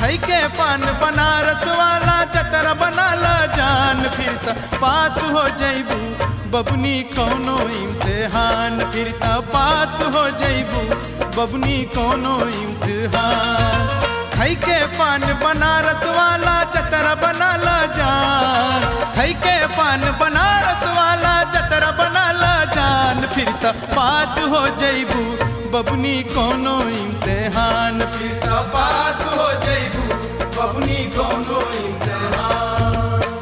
खई के पान बनारस वाला चतर बनाल जान फिर त पास हो जैबू बबनी कौनो इम्तिहान फिर त पास हो जैबू बबनी कौनो इम्तिहान खई के पान बनारस वाला चतर बनाल जान खई के पान बनारस वाला चतर बनाल जान फिर त पास हो जैबू बबनी कौनो इम्तिहान फिर त पास हो जैबू बबनी कौनो इम्तिहान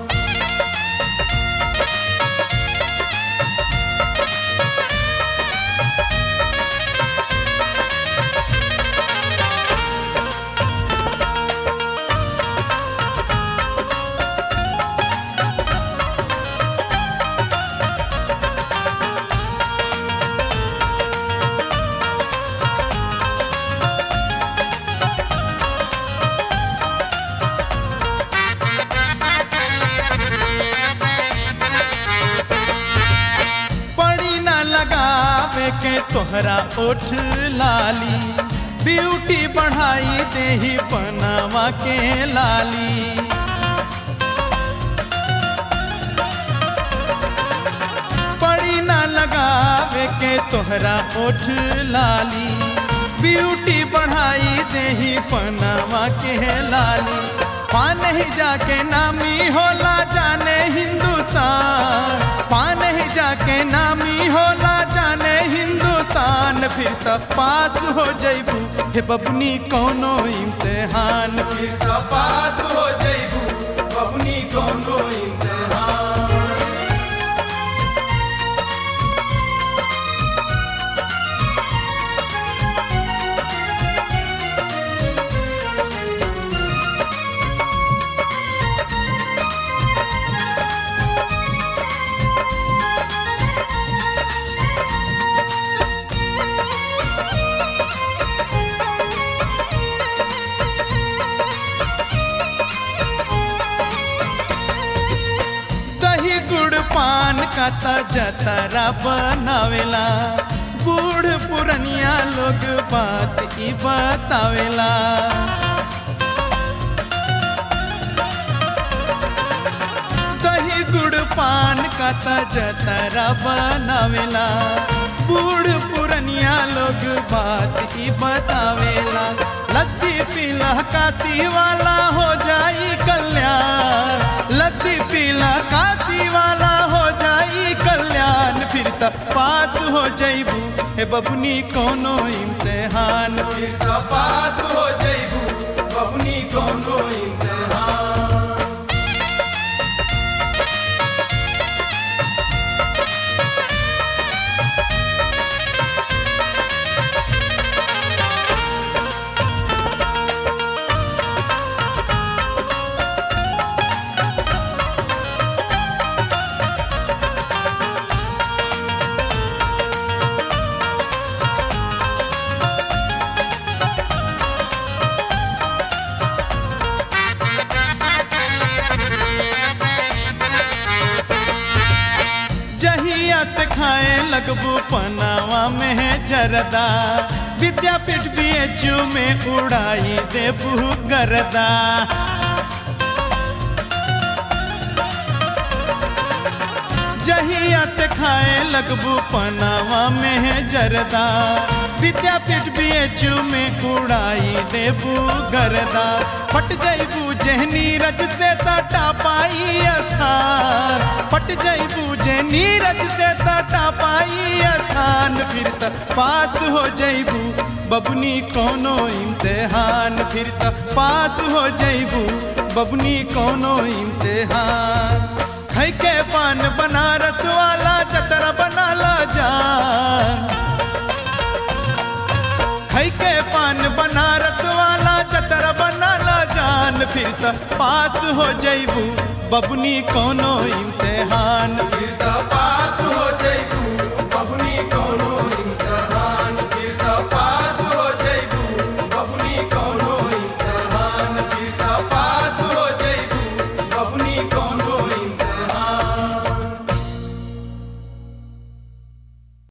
पड़ी न लगावे के तोहरा ओठ लाली ब्यूटी बढ़ाई देही बनावा के लाली पड़ी न लगावे के तोहरा ओठ लाली ब्यूटी बढ़ाई देही बनावा के लाली पान ही जाके नामी होला जाने हिंदुस्तान पान ही जाके नामी होला जाने हिंदुस्तान फिर त पास हो जैबू हे बबनी कौनो इम्तिहान फिर त पास हो जैबू बबनी कौनो इम्तिहान दही गुड़ पान का ताजा तारा बनावेला बूढ़ पुरनिया लोग बात ई बतावेला दही गुड़ पान का ताजा तारा बनावेला बूढ़ पुरनिया लोग बात ई बतावेला लस्सी पीला काशी वाला हो जाई कल्याण लस्सी पीला काशी वाला हो जाई कल्याण फिर त पास हो जैबू हे बबनी कौनो इम्तिहान फिर त पास हो जैबू बबनी कौनो इम्तिहान जहिया से खाए लगबू पनावा में है जरदा विद्यापीठ बी एच यू में उड़ाई देबू गरदा जहिया से खाए लगबू पनावा में है जरदा विद्यापीठ बी एच यू में उड़ाई देबू गरदा फट जैबू जहनी रज से तटा पाई स्थान फट जैबू जहनी रज से तटा पाई स्थान फिर त पास हो जैबू बबनी कौनो इम्तिहान फिर त पास हो जैबू बबनी कौनो इम्तिहान खै के पान बनारस वाला चतर बनाला जान खै के पान बनारस वाला चतर बनाला जान फिर त पास हो जैबू बबनी कौनो इम्तिहान फिर त पास हो